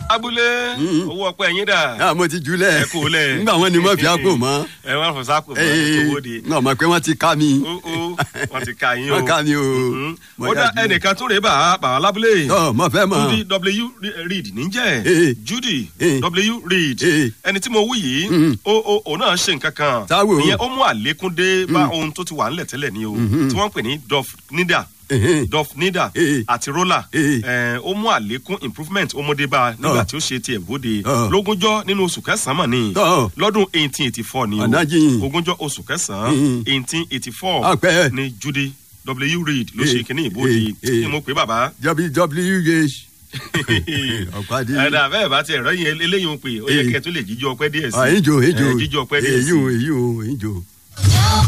abúlé owó ọpẹ yín dà Ah, mo ti jùlẹ̀ ẹ kò lẹ nígbà wọn ni mo fi àpò mọ́ ẹ wọn fọ sáàpò mọ ẹ tó wóde náà mọ̀ pé wọ́n ti ká mi ó ó wọn ti ka yín o wọ́n ká mi o. Mhm. Mo ó dá yá jùlẹ̀. ẹnìkan tó rèé bá bàbá lábúlé Ọ̀, mo fẹ́ mọ̀. judy w reed níjẹ́ Eh. judy Eh. w reed Eh. ẹni tí mo wí yìí Mhm. ó ó ó náà ṣe nǹkan kan Táwo. ìyẹn ó mú àlékún dé bá ohun tó ti wà ńlẹ̀ tẹ́lẹ̀ ni o tí wọ́n ń pè ní dof nida Ehe. dof nida Eh. àti roller Eh. ẹ̀, ó mú àlékún improvement ọmọdébá nígbà Ọ̀. tí ó ṣe tiẹ̀ bóde Ọ̀. lógúnjọ́ nínú oṣù kẹsàn-án mọ̀ ni Ọ̀. lọ́dún eighteen eighty four ni o Ọ̀nàjìn. ogúnjọ́ oṣù kẹsàn-án Mhm. eighteen eighty four Ọpẹ́. ni judy w reed ló Eh. ṣe kínní ìbòde Eh. Eh. ni mo pè bàbá wwh ọ̀pàdé. ẹ̀dá bẹ́ẹ̀ bá ti ẹ̀rọ yẹn eléyìí ń pè ó yẹ Eh. kẹ́ ẹ tó lè jíjọ ọpẹ́ díẹ̀ sí Ah, ìjò ìjò Eh, jíjọ ọpẹ́ díẹ̀ sí èyí ò èyí ò ìjò.